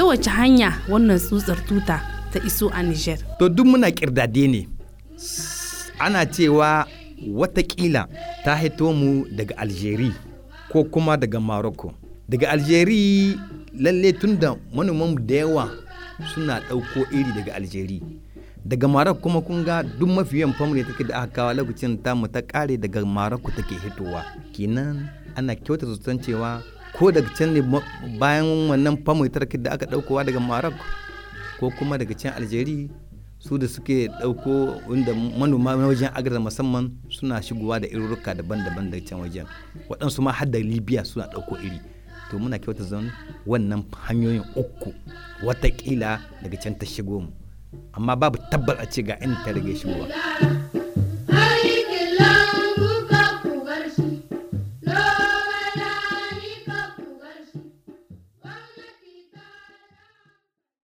wace hanya wannan tsutsar tuta ta iso a Niger. to duk muna kirdade ne ana cewa watakila ta hito mu daga algeria ko kuma daga morocco daga algeria lalle tun da manoman da yawa suna ɗauko iri daga algeria daga morocco kuma kun ga duk mafi yawan family take da aka kawo lokacin tamu ta kare daga morocco take hitowa kenan ana kyauta zaton cewa ko daga can ne ma- bayan wannan family take da aka ɗaukowa daga morocco ko kuma daga can algeria su da suke ɗauko inda manoma na wajen agar musamman suna shigowa da iruruka daban-daban da can wajen waɗansu ma har da libya suna ɗauko iri to muna kyauta zan wannan hanyoyin uku watakila daga can ta shigo mu amma babu tabbar a ce ga inda ta rage shigowa